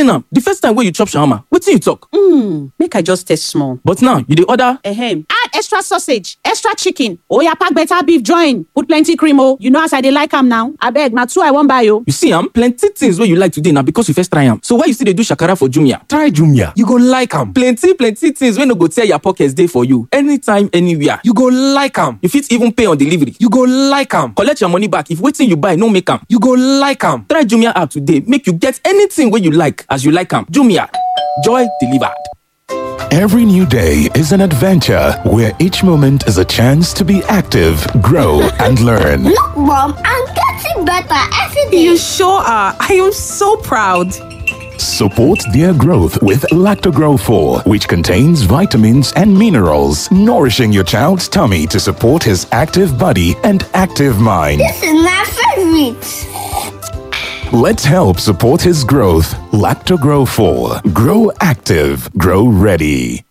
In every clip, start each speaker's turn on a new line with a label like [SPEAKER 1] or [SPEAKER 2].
[SPEAKER 1] explain am the first time wey you chop shawarma wetin you talk.
[SPEAKER 2] Hmm, make I just taste small.
[SPEAKER 1] but now you dey order.
[SPEAKER 2] Ahem. Add extra sausage, extra chicken. Oya pack better beef join. Put plenty cream oh. You know as I dey like am now. Abeg, na two I wan buy oh.
[SPEAKER 1] you see am plenty things wey you like today na because you first try am so why you still dey do shakara for jumia.
[SPEAKER 3] Try Jumia. You go like am.
[SPEAKER 1] plenty plenty things wey no go tear your pocket dey for you anytime anywhere.
[SPEAKER 3] You go like am.
[SPEAKER 1] you fit even pay on delivery.
[SPEAKER 3] You go like am.
[SPEAKER 1] collect your money back if wetin you buy no make am.
[SPEAKER 3] You go like am.
[SPEAKER 1] try jumia app today make you get anything wey you like as you like am jumia joy delivered.
[SPEAKER 4] Every new day is an adventure where each moment is a chance to be active, grow, and learn.
[SPEAKER 5] Look, Mom, I'm getting better every day.
[SPEAKER 6] You sure are. I am so proud.
[SPEAKER 4] Support their growth with Lactogrow 4, which contains vitamins and minerals, nourishing your child's tummy to support his active body and active mind.
[SPEAKER 5] This is my favorite.
[SPEAKER 4] Let's help support his growth. Lactogrow 4. Grow active, grow ready.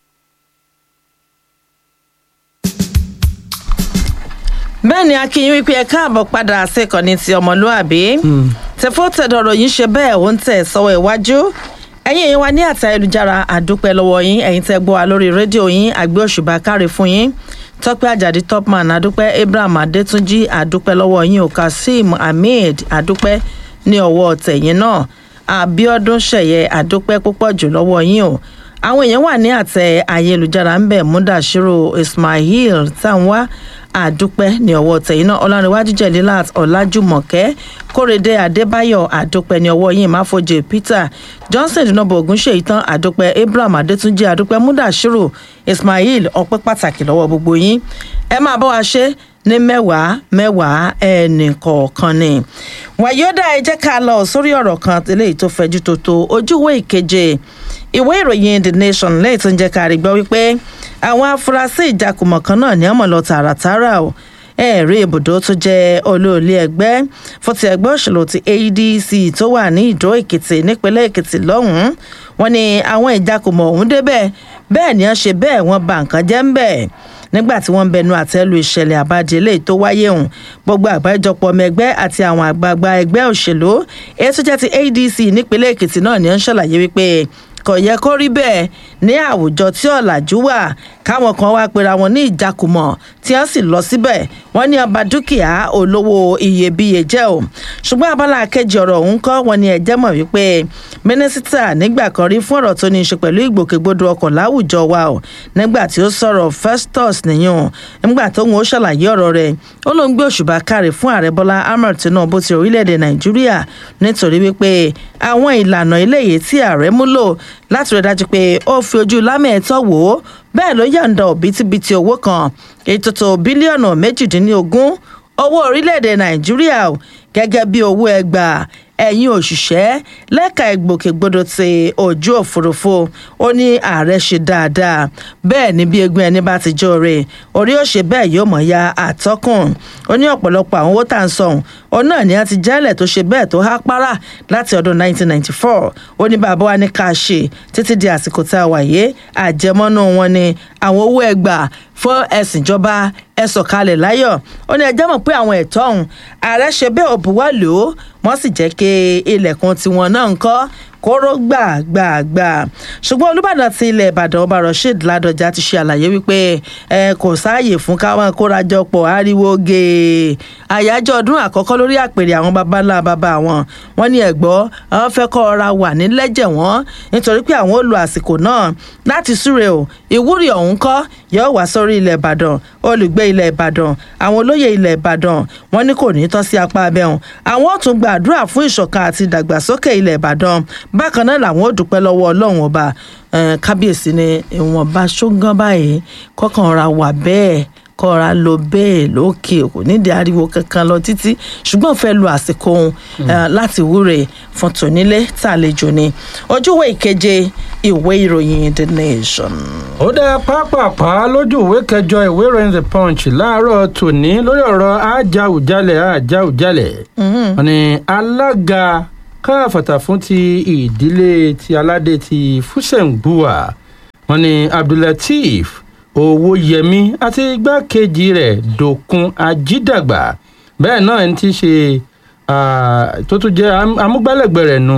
[SPEAKER 7] bẹ́ẹ̀ ni akínyìn wípé ẹ káàbọ̀ padà síkànnì ti ọmọlúàbí tẹfọ́tẹ̀dọ̀rọ̀ yín ṣe bẹ́ẹ̀ ó ń tẹ̀ sọ́wọ́ iwájú ẹ̀yin èèyàn wa ní àtà ayélujára àdúpẹ́ lọ́wọ́ yín ẹ̀yin tẹ́ gbọ́ wa lórí rédíò yín àgbẹ̀ òṣùbà káre fún yín tọ́pẹ́ àjàdí topman àdúpẹ́ abraham adétúnjì àdúpẹ́ lọ́wọ́ yín o kazeem ahmed àdúpẹ́ ní ọwọ́ tẹ̀yìn náà abiodun ṣẹ̀yẹ àdúpẹ́ púpọ̀ jù lọ́wọ́ yín o àwọn èèyàn wà ní àtẹ ayélujára ń bẹ̀ múdàṣírò ismail tanwa àdúpẹ́ ní ọwọ́ tẹ̀yìn náà ọlárẹ̀wájú jẹ̀lílát ọ̀làjúmọ̀kẹ́ kórèdé adébáyọ̀ àdúpẹ́ ní ọwọ́ yìí máfojì peter johnson dùnàbọ̀ ògúnṣe ìtàn àdúpẹ́ abraham adétúnjì àdúpẹ́ múdàṣírò ismail ọpẹ́ pàtàkì lọ́wọ́ gbogbo yín ẹ máa bọ́ wa ṣe ní mẹ́wàá mẹ́wàá ẹnì kọ̀ọ̀kan ni wàyódà ẹ jẹ́ ká lọ sórí ọ̀rọ̀ kan eléyìí tó fẹjú tó tó ojúwé ìkeje ìwé ìròyìn the nation lẹ́yìn tó ń jẹ́ ká rí gbọ́ wípé àwọn afurasí ìjakùmọ̀ kan náà ní ọmọ lọ tààràtààrà o ẹ̀rí ibùdó tó jẹ́ olóòlé ẹgbẹ́ fún ti ẹgbẹ́ òṣèlú ti adc tó wà ní ìdó èkìtì nípínlẹ̀ èkìtì lọ́hùn-ún wọn ni àwọn ìjakùmọ̀ ọ̀hún débẹ̀ bẹ́ẹ̀ ni wọ́n ṣe bẹ́ẹ̀ wọ́n ba nǹkan jẹ́ ń bẹ̀ nígbà tí wọ́n ń bẹnu àtẹ́lu ìṣẹ̀lẹ̀ àbájẹ́ eléyìí tó wáyé hùn gbogbo àgbájọpọ̀ ọmọ ẹgbẹ́ àti àwọn àgbààgbà ẹgbẹ́ òṣèlú èyí tó jẹ́ ti adc nípínlẹ̀ èkìtì náà ni ó ń ṣàlàyé wípé kò yẹ kó rí bẹ́ẹ̀ ní àwùjọ tí ọ̀làjú wà káwọn kan wá pera wọn ní ìjakùmọ̀ tí wọ́n sì lọ síbẹ̀ wọ́n ní ọba dúkìá olówó iyebíye jẹ́ o ṣùgbọ́n abala kejì ọ̀rọ̀ ọ̀hún kọ́ wọn ni ẹ̀jẹ̀ mọ̀ wípé mínísítà nígbà kan rí fún ọ̀rọ̀ tó ní í ṣe pẹ̀lú ìgbòkègbodò ọkọ̀ láwùjọ wa o nígbà tí ó sọ̀rọ̀ festus nìyẹn nígbà tó ń ṣàlàyé ọ̀rọ̀ rẹ̀ ó ló ń gbé òṣùbà káre fún ààrẹ bọ́lá ahmed tinubu ti orílẹ̀-èdè nàìjíríà nítorí wípé àwọn ìlànà eléyìí tí ààrẹ múlò láti rí dájú pé ó fi ojú lámẹ̀ẹ́tọ́ wò ó bẹ́ẹ̀ ló yàǹda òbítíbitì owó kan ètò tó bílíọ̀nù méjìdínlógún owó orílẹ̀-èdè nàìjíríà gẹ́gẹ́ bí owó ẹgbàá ẹ̀yin òṣìṣẹ́ lẹ́ka ìgbòkègbodò ti ojú òfurufú ó ní ààrẹ ṣe dáadáa bẹ́ẹ̀ ni bí egun ẹni bá ti jóore orí ó ṣe bẹ́ẹ̀ yóò mọ̀ ya àtọ́kùn ó ní ọ̀pọ̀lọpọ̀ àwọn owó tá à ń sọ̀hún òun náà ni a ti jálẹ̀ tó ṣe bẹ́ẹ̀ tó há párá láti ọdún 1994 ó ní bàbá wa ní ká ṣe títí di àsìkò tá a wà yé àjẹmọ́nú wọn ni àwọn owó ẹgbàá fún ẹ̀sìn ìjọba ẹ sọ̀kalẹ̀ láyọ̀ ó ní ẹjẹ́ mọ̀ pé àwọn ẹ̀tọ́ ọ̀hún ààrẹ ṣe bẹ́ẹ̀ òbúwá lò ó wọ́n sì jẹ́ kí ilẹ̀kùn tiwọn náà ń kọ́ kóró gbàgbàgbà ṣùgbọ́n olùbàdàn ti ilẹ̀ ìbàdàn ọba rasheed ládọjà ti ṣe àlàyé wípé ẹ kò sáàyè fún káwọn kórajọpọ̀ ariwo gèè àyájọ́ ọdún àkọ́kọ́ lórí àpèrè àwọn baba ńlá baba wọn wọn ní ẹ̀gbọ́ àwọn fẹ́ kọ́ ọra wà nílẹ́jẹ̀ wọn nítorí pé àwọn ò lo àsìkò náà láti súre o ìwúrí ọ̀hún kọ́ yóò wá sórí ilẹ̀ ìbàdàn olùgbé ilẹ̀ ìbàdàn àwọn olóyè ilẹ̀ ìbàdàn wọn ní kò ní tọ́ sí apá abẹ́hùn àwọn ò tún gbàdúrà fún ìṣọ̀kan àti ìdàgbàsókè ilẹ̀ ìbàdàn bákan náà làwọn ò dúpẹ́ lọ́wọ́ ọlọ́run ọba kábíyèsí ni ìwọ̀nba ṣógán báyìí kọ́kàn ra wà bẹ́ẹ̀ kọ́ra lọ bẹ́ẹ̀ lókè kò nídìí ariwo kankan lọ títí ṣùgbọ́n fẹ́ lu àsìkò òun láti wúre fún tònílé tàlejò ni ojúwé ìkeje ìwé ìròyìn the nation.
[SPEAKER 8] ó dá pápápá lójú ìwé kẹjọ ìwé ìròyìn the punch láàárọ̀ tòní lórí ọ̀rọ̀ ajáùjálẹ̀ ajáùjálẹ̀ wọn ni alága káfàtà fún ti ìdílé ti aládé ti fúsẹ̀ǹgbùwà wọn ni abdulateef owóyẹmí àti igbákejì rẹ̀ dòkun ajídàgbà bẹ́ẹ̀ náà ẹni tí í ṣe tó tún jẹ́ amúgbálẹ́gbẹ̀ẹ́ rẹ̀ nu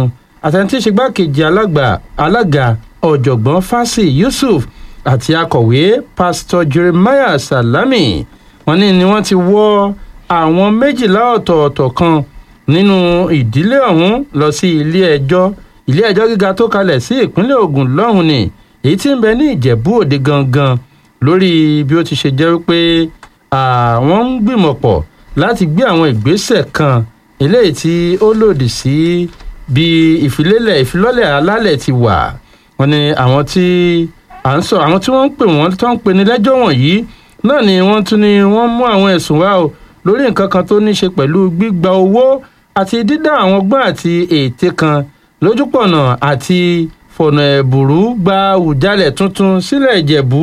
[SPEAKER 8] àtẹ̀ntí ṣègbàkejì alága alága ọ̀jọ̀gbọ́n fásì yusuf àti akọ̀wé pásítọ̀ jeremiah salami wọ́n ní ni wọ́n ti wọ́ àwọn méjìlá ọ̀tọ̀ọ̀tọ̀ kan nínú ìdílé ọ̀hún lọ sí ilé ẹjọ́ ilé ẹjọ́ gíga tó kalẹ̀ sí ìpínlẹ̀ ogun lọ́hùn ni èyí tí ń bẹ ní ìjẹ̀bú òde gangan lórí bí ó ti ṣe jẹ́ wípé àwọn ń gbìmọ̀ pọ̀ láti gbé àwọn ìgbésẹ̀ kan eléyìí tí ó lòdì sí bí ìfilélẹ̀ ìfilọ́lẹ̀ alálẹ̀ ti wà wọ́n ní àwọn tí à ń sọ àwọn tí wọ́n ń pè wọ́n tó ń pè ní lẹ́jọ́ wọ̀nyí náà ni wọ́n tún ní wọ́n mú àwọn ẹ̀sùn wá o lórí nǹkan kan tó ní ṣe pẹ̀lú gbígba owó àti dídá àwọn gbọ́n àti ète kan lójúpọ̀nà àti fọ̀nà ẹ̀bùrú gba àwùjalẹ̀ tuntun sílẹ̀ ìjẹ̀bú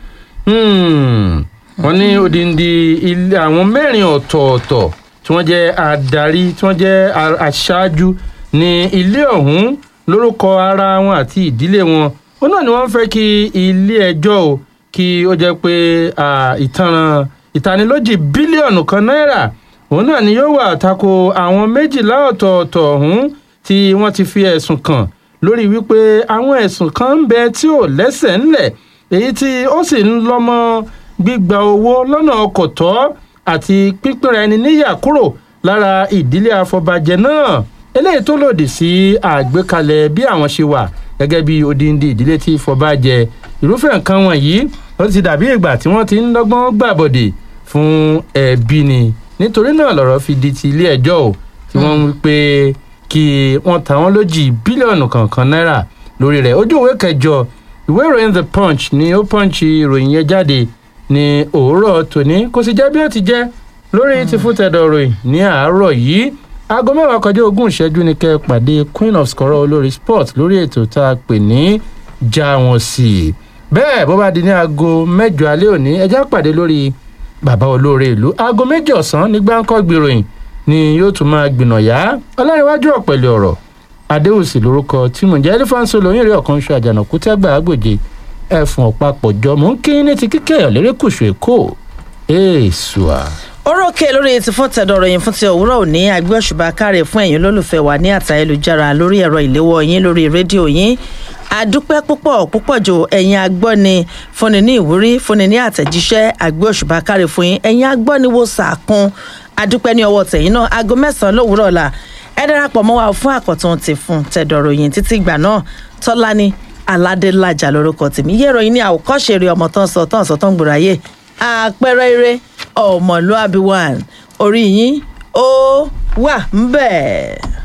[SPEAKER 8] wọ́n ní odindi ilé àwọn mẹ́rin ọ̀tọ̀ọ̀tọ̀ tí wọ́n jẹ́ adarí tí wọ́n jẹ́ aṣáájú ní ilé ọ̀hún lórúkọ ara wọn àti ìdílé wọn ó náà ni wọ́n fẹ́ kí ilé ẹjọ́ o kí ó jẹ́ pé ìtanràn ìtanilójì bílíọ̀nù kan náírà òun náà ni yóò wà tako àwọn méjìlá ọ̀tọ̀ọ̀tọ̀ ọ̀hún tí wọ́n ti fi ẹ̀sùn kàn lórí wípé àwọn ẹ̀sùn kan ń bẹ tí ò lẹ́sẹ̀ ńlẹ̀ èyí tí ó sì ń lọ́mọ gbígba owó lọ́nà ọkọ̀ tọ́ àti pípínra ẹni níyà kúrò lára ìdílé afọbajẹ náà eléyìí tó lòdì sí àgbékalẹ̀ bí àwọn ṣe wà gẹ́gẹ́ bí odindi ìdílé tí fọbajẹ irúfẹ́ nǹkan wọ̀nyí ó ti dàbí ìgbà tí wọ́n ti ń dọ́gbọ́n gbàbọ̀dè fún ẹbí ni nítorí náà lọ̀rọ̀ fi di ti ilé ẹjọ́ o tí wọ́n ń wí pé kí wọ́n ta wọ́n lójì bílíọ̀nù kọ̀ọ̀kan náírà lórí rẹ̀ ojú ìwé kẹjọ ìwé ìròyìn the punch ni ó punch ìròyìn yẹn jáde ní òwúrọ̀ tòní kò sì jẹ́ bí ó ti jẹ́ lórí ti fún tẹ̀dọ̀ ròyìn ní àárọ̀ yìí aago mẹ́wàá kọjá ogún ìṣẹ́jú ni kẹ́ ẹ pàdé queen of scorọ̀ olórí sport lórí ètò tá a pè ní já wọn sí i bẹ́ẹ̀ bó bá di ní aago mẹ́jọ alẹ́ òní ẹjẹ́ pàdé lórí bàbá olóore ìlú aago méjì ọ̀sán ní gbáǹkọ́ gbìròyìn ni yóò tún máa gbìnàyà ọlárẹ̀wájú ọ̀pẹ̀lẹ̀ ọ̀rọ̀ adéwùsì lórúkọ tí mò ń jẹ́ ẹlẹ́fàǹsì olóyìn rẹ̀ ọ̀kan ṣe àjànàkú tẹ́gbà àgbòjì ẹ̀fọn ọ̀pápọ̀ jọ mò ń kí ní ti kíkẹ́ ọ̀lẹ́rẹ́kùsù èkó èèṣùà.
[SPEAKER 7] orókè lórí ti fún tẹ̀dọ̀ ròyìn fún ti òwúrọ̀ òní àgbẹ̀ òṣùbà káre fún ẹ̀yin olólùfẹ́ wa ní àtà ayélujára lórí ẹ̀rọ ìléwọ́ yín lórí rédíò yín àdúpẹ́ púpọ̀ púpọ̀ jù ẹ̀yin agbọ́ni fúnni ní ìwúrí fúnni ní àtẹ̀jíṣẹ́ àgbẹ̀ òṣùbà káre fún yín ẹ̀yin agbọ́ni wo sàkún àdúpẹ́ ní ọwọ́ tẹ̀yìn náà aago mẹ́sàn-án lówùúrọ̀ ọ̀la ẹ darapọ̀ mọ́ wa fún àkọ́tún ti fún tẹ̀dọ̀ ròyìn títí ìgbà náà tọ́lání aládélájà lórúkọ tèmi yé ìròyìn ní àwòkọ́ṣe eré ọmọ tán sọ tán sọ tán gbòòrò ayé àpẹẹrẹ eré ọmọlúàbí one orí yín ó wà ń bẹ́ẹ̀.